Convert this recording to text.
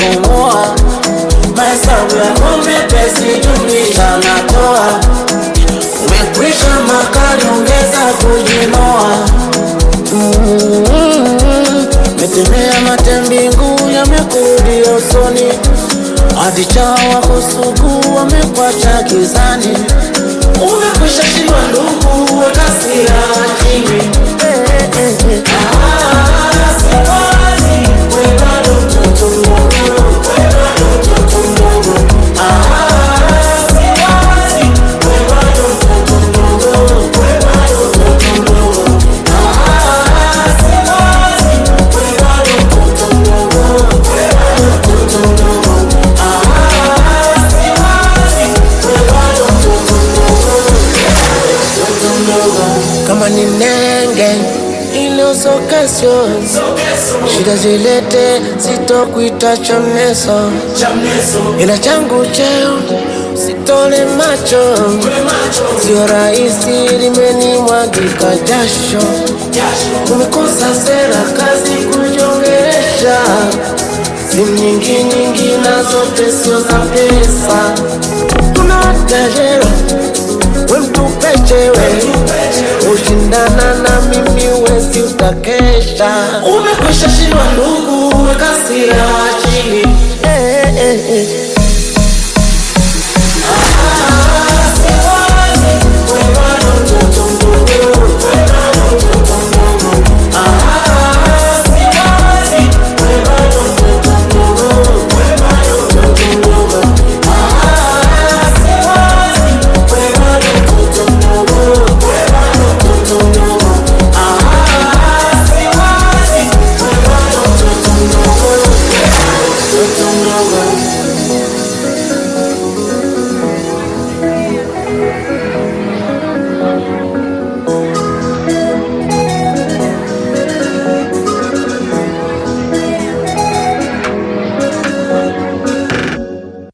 kupumua. Mahesabu yako mepesi, jumlisha na toa. Umekwisha makali, ongeza kujinoa. Mm, Metemea mate mbingu yamekurudi usoni, hadi chawa kusugu wamekwacha gizani. Umekwisha shindwa ndugu, weka hasira chini. Ah, siwazi, we bado mtoto mdogo, we bado mtoto mdogo. Ah, siwazi, we bado mtoto mdogo, we bado mtoto mdogo. Ah, siwazi, we bado mtoto mdogo, we bado mtoto mdogo. Ah, siwazi, we bado mtoto mdogo, mtoto mdogo. Kama ni nenge ile usokesyo shida zilete sitokuita chamneso ila changu cheo sitole macho sio rahisi limenimwagika jasho umekosa sera kazi kujongeresha simu nyingi nyingi na zote sio za pesa tunatajera we mtupechewe ushindana na mimi wezi utakesha umekwisha shindwa ndugu wekasira